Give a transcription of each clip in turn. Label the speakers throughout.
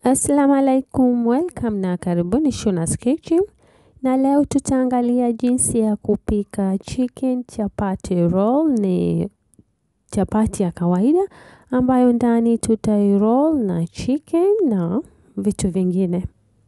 Speaker 1: Assalamu alaikum, welcome na karibuni Shuna's Kitchen. Na leo tutaangalia jinsi ya kupika chicken chapati roll. Ni chapati ya kawaida ambayo ndani tutairoll na chicken na vitu vingine.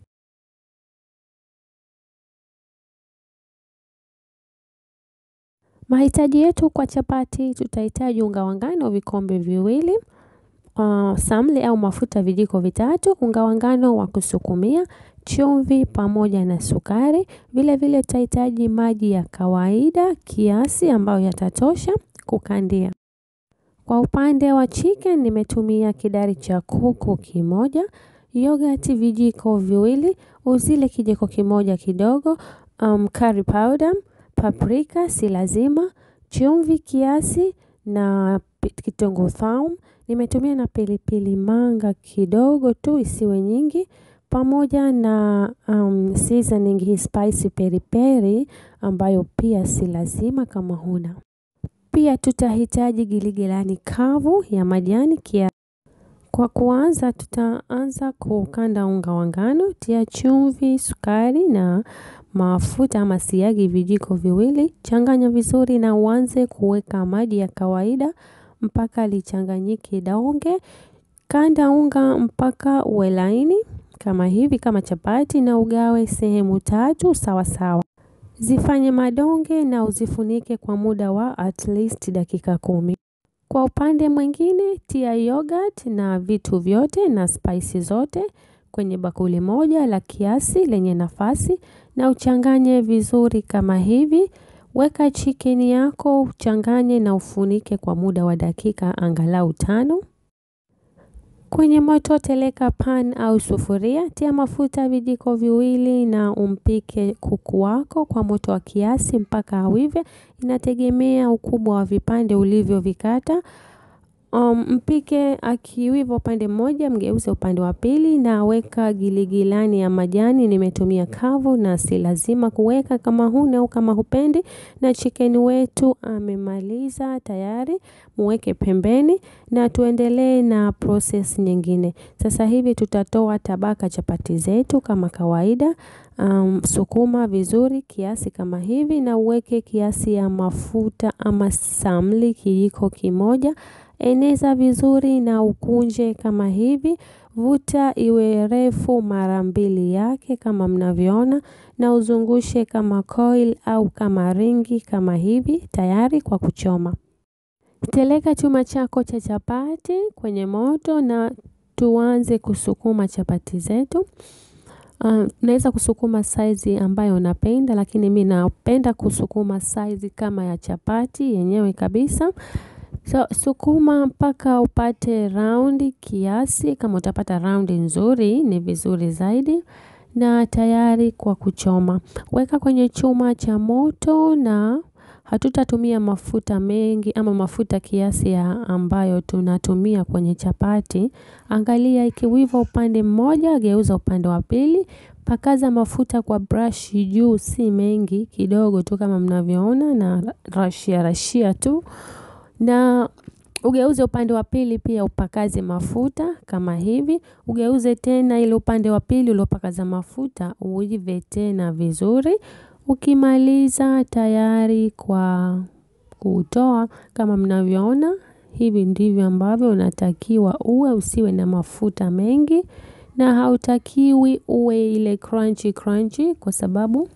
Speaker 1: Mahitaji yetu kwa chapati, tutahitaji unga wa ngano vikombe viwili, uh, samli au mafuta vijiko vitatu, unga wa ngano wa kusukumia, chumvi pamoja na sukari. Vile vile tutahitaji maji ya kawaida kiasi ambayo yatatosha kukandia. Kwa upande wa chicken nimetumia kidari cha kuku kimoja, yogurt vijiko viwili, uzile kijiko kimoja kidogo, um, curry powder, paprika si lazima, chumvi kiasi na kitunguu saumu. Nimetumia na pilipili manga kidogo tu isiwe nyingi pamoja na um, seasoning hii spicy peri peri ambayo pia si lazima kama huna. Pia tutahitaji giligilani kavu ya majani kia. Kwa kuanza tutaanza kukanda unga wa ngano, tia chumvi, sukari na mafuta ama siagi vijiko viwili. Changanya vizuri na uanze kuweka maji ya kawaida mpaka lichanganyike donge. Kanda unga mpaka uwe laini kama hivi kama chapati na ugawe sehemu tatu sawa sawa. Zifanye madonge na uzifunike kwa muda wa at least dakika kumi. Kwa upande mwingine tia yogurt na vitu vyote na spices zote kwenye bakuli moja la kiasi lenye nafasi na uchanganye vizuri kama hivi. Weka chicken yako uchanganye na ufunike kwa muda wa dakika angalau tano. Kwenye moto teleka pan au sufuria, tia mafuta vijiko viwili na umpike kuku wako kwa moto wa kiasi mpaka awive. Inategemea ukubwa wa vipande ulivyo vikata. Um, mpike akiwiva upande mmoja, mgeuze upande wa pili na weka giligilani ya majani. Nimetumia kavu na si lazima kuweka kama huna au kama hupendi. Na chicken wetu amemaliza tayari, muweke pembeni na tuendelee na process nyingine. Sasa hivi tutatoa tabaka chapati zetu kama kawaida. Um, sukuma vizuri kiasi kama hivi na uweke kiasi ya mafuta ama samli kijiko kimoja. Eneza vizuri na ukunje kama hivi. Vuta iwe refu mara mbili yake kama mnavyoona na uzungushe kama coil au kama ringi kama hivi tayari kwa kuchoma. Teleka chuma chako cha chapati kwenye moto na tuanze kusukuma chapati zetu. Uh, unaweza kusukuma saizi ambayo unapenda lakini mimi napenda kusukuma saizi kama ya chapati yenyewe kabisa. So sukuma mpaka upate raundi kiasi kama utapata raundi nzuri ni vizuri zaidi na tayari kwa kuchoma. Weka kwenye chuma cha moto na hatutatumia mafuta mengi ama mafuta kiasi ya ambayo tunatumia kwenye chapati. Angalia ikiwiva upande mmoja, geuza upande wa pili. Pakaza mafuta kwa brush juu si mengi kidogo tu kama mnavyoona na rashia rashia tu. Na ugeuze upande wa pili pia upakaze mafuta kama hivi. Ugeuze tena ile upande wa pili uliopakaza mafuta uive tena vizuri. Ukimaliza tayari kwa kutoa kama mnavyoona. Hivi ndivyo ambavyo unatakiwa uwe usiwe na mafuta mengi. Na hautakiwi uwe ile crunchy crunchy kwa sababu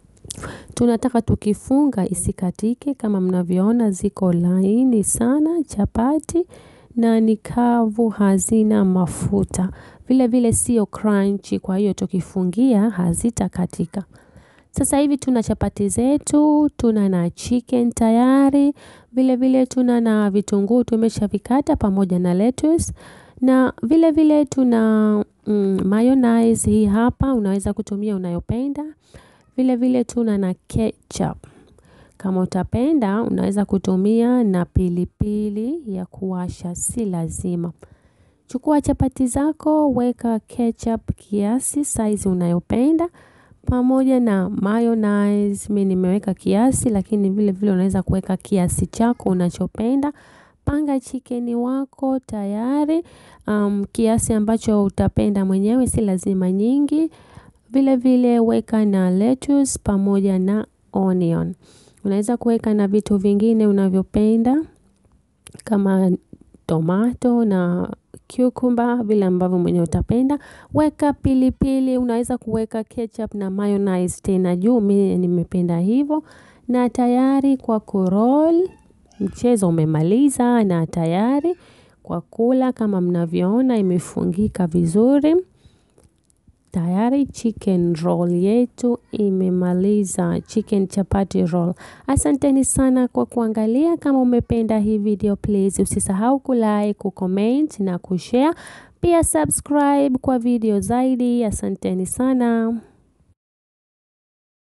Speaker 1: tunataka tukifunga isikatike kama mnavyoona ziko laini sana chapati na ni kavu hazina mafuta. Vile vile sio crunchy kwa hiyo tukifungia hazitakatika. Sasa hivi tuna chapati zetu, tuna na chicken tayari, vile vile tuna na vitunguu tumeshavikata pamoja na lettuce na vile vile tuna mm, mayonnaise hii hapa unaweza kutumia unayopenda. Vile vile tuna na ketchup. Kama utapenda unaweza kutumia na pilipili ya kuwasha si lazima. Chukua chapati zako, weka ketchup kiasi, size unayopenda. Pamoja na mayonnaise, mimi nimeweka kiasi, lakini vile vile unaweza kuweka kiasi chako unachopenda. panga chicken wako tayari, um, kiasi ambacho utapenda mwenyewe, si lazima nyingi. Vile vile weka na lettuce pamoja na onion. Unaweza kuweka na vitu vingine unavyopenda kama tomato na cucumber vile ambavyo mwenyewe utapenda. Weka pilipili, unaweza kuweka ketchup na mayonnaise tena juu, mimi nimependa hivyo. Na tayari kwa kuroll, mchezo umemaliza na tayari kwa kula kama mnavyoona imefungika vizuri. Tayari chicken roll yetu imemaliza chicken chapati roll. Asanteni sana kwa kuangalia kama umependa hii video please usisahau kulike, kucomment na kushare. Pia subscribe kwa video zaidi. Asanteni sana.